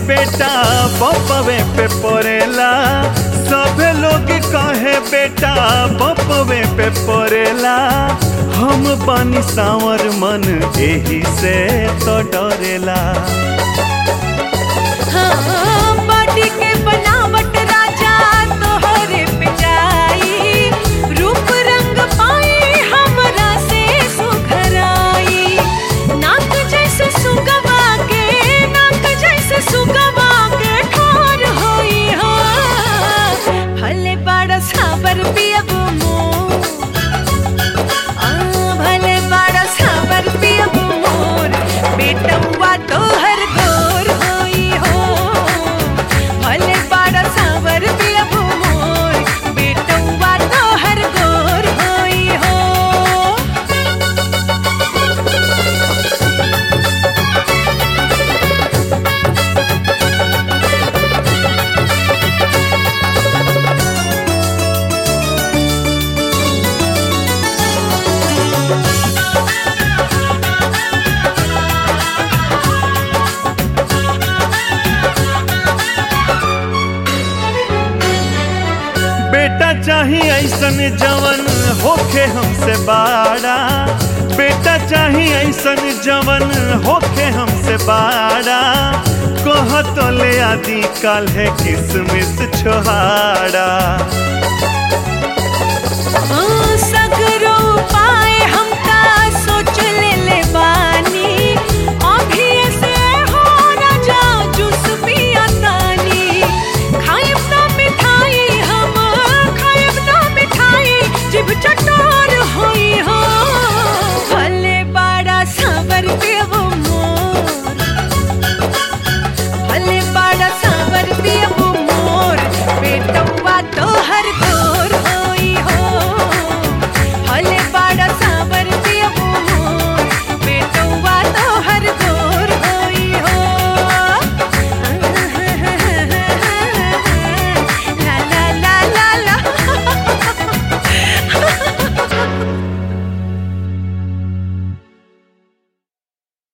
बेटा बपवे पे पड़ेला सभे लोग कहे बेटा बपवे पे पड़ेला हम बानी सावर मन एही से तो डरेला हाँ, बॉडी के बनावट राजा तोहरे पे जाई रूप रंग पाई हमरा से सुघराई नाक जैसे सुगवा के नाक जैसे सुगवा के ठोर होई हो भले बड़ा साबर पियब मोर आ, भले बड़ा साबर पियब मोर बेटौआ तोहर गोर होई हो भले बड़ा साबर पियब मोर बेटौआ तोहर गोर होई हो बेटा चाही ऐसन जवन होखे हमसे बाड़ा बेटा चाही ऐसन जवन होखे हमसे बाड़ा कह तो ले आदि काल है किसमिस छोहाड़ा